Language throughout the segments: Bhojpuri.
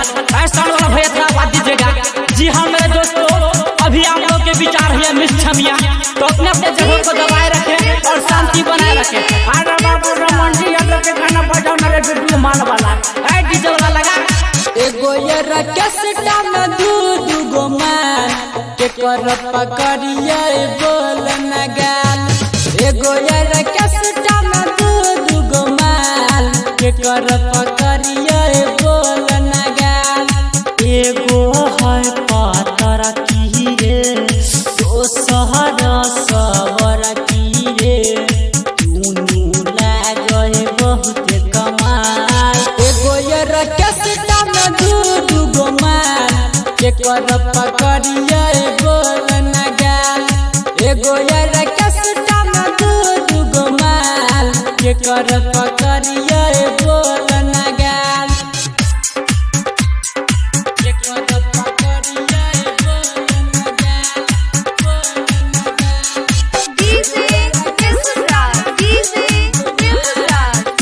ऐसा वाला भैया थोड़ा बात दीजिएगा जी हाँ मेरे दोस्तों अभी आप लोग के विचार है मिस छमिया तो अपने अपने जगह को दबाए रखें और शांति बनाए रखें अरे बाबू रमन जी हम लोग के गाना बजाओ ना रे डुडू मान वाला ऐ डीजे वाला लगा एगो ये रकेसटा में दू दू गो मान के कर पकड़िए बोल न गाल एगो ये रकेसटा में दू दू गो मान के कर पकड़िए बोल न गाल एगो है पातर की रे दोसर सवर की रे दुनू लागल बहुत कमाल एगो ये रकेसटा में दू दू गो माल के कर पकड़िए बोल न गाल एगो ये रकेसटा में दू दू गो माल के कर पकड़िए बोल न गाल के कर पकड़िए बोल न गाल बोल न गाल DJ Misra, DJ Misra,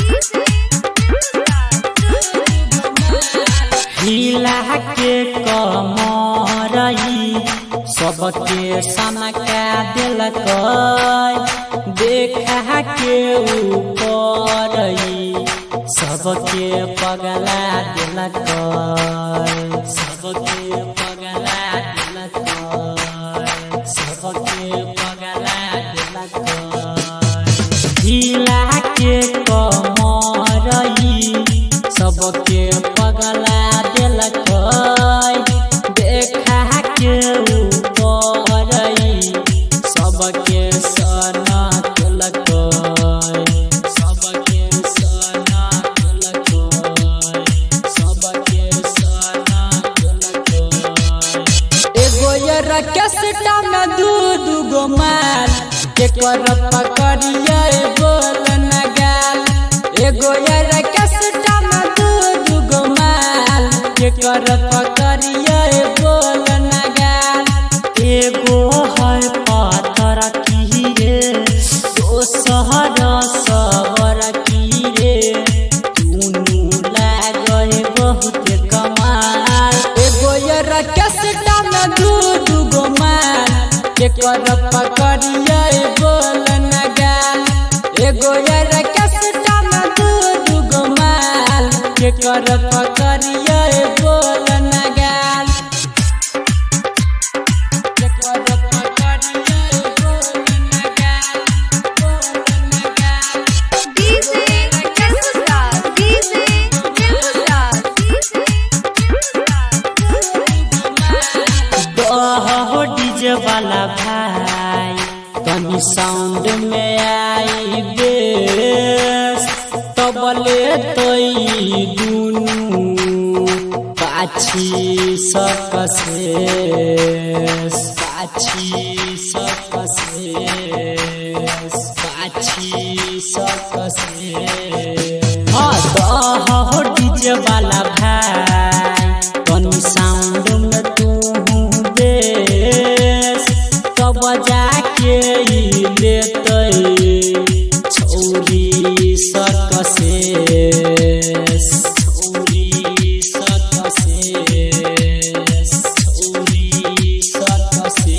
हिला के कमरई सबके सनका दिलक देखा के ऊपरई सबके पगला दिलक सबके पगला दिलक सबके पगला दिलक हिला के कमरई सबके पगला दिलक देखा के ऊपरई सबके सना दिलक सबके सना दिलक सबके सना दिलक एगो ये रकेसटा में दू दू गो माल के कर पकड़िए बोल न गाल एगो ये रकेसटा में दू दू गो माल के कर पकड़िए बोल न गाल एगो है पातर की रे दोसर सवर की रे दुनू लागल बहुत कमाल एगो ये रकेसटा में दू दू गो माल के कर पकड़िए बोल न गाल एगो ये रकेसटा में दू दू गो माल के कर पकड़िए बोल न गाल के कर पकड़िए बोल न गाल बोल न गाल DJ Misra, DJ Misra, हो डीजे वाला भाई तनी साउंड में आई बेस तबले तोई दुनू पाछी सकसे पाछी सकसे पाछी सकसे हाँ दह हो डीजे वाला भाई तनी साउंड में तू बेस कब जाके ई लेते छौरी सकसे छौरी सकसे छौरी सकसे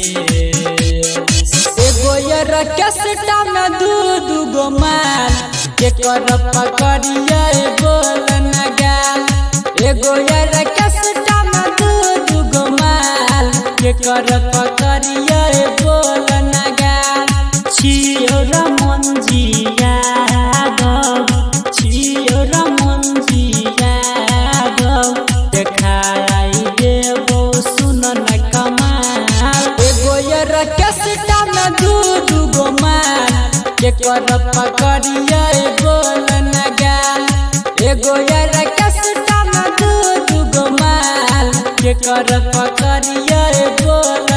एगो ये रकेसटा में दू दू गो माल के कर पकड़िए बोल न गाल एगो ये रकेसटा में दू दू गो माल के कर पकड़िए बोल न गाल छियो रमंजिया गौ छियो रमंजिया गौ देखाई देबो सुन न कमाल एगो ये रकेसटा में दू दू गो माल के कर पकड़िए बोल न गाल एगो ये रकेसटा में दू दू गो माल के कर पकड़िए बोल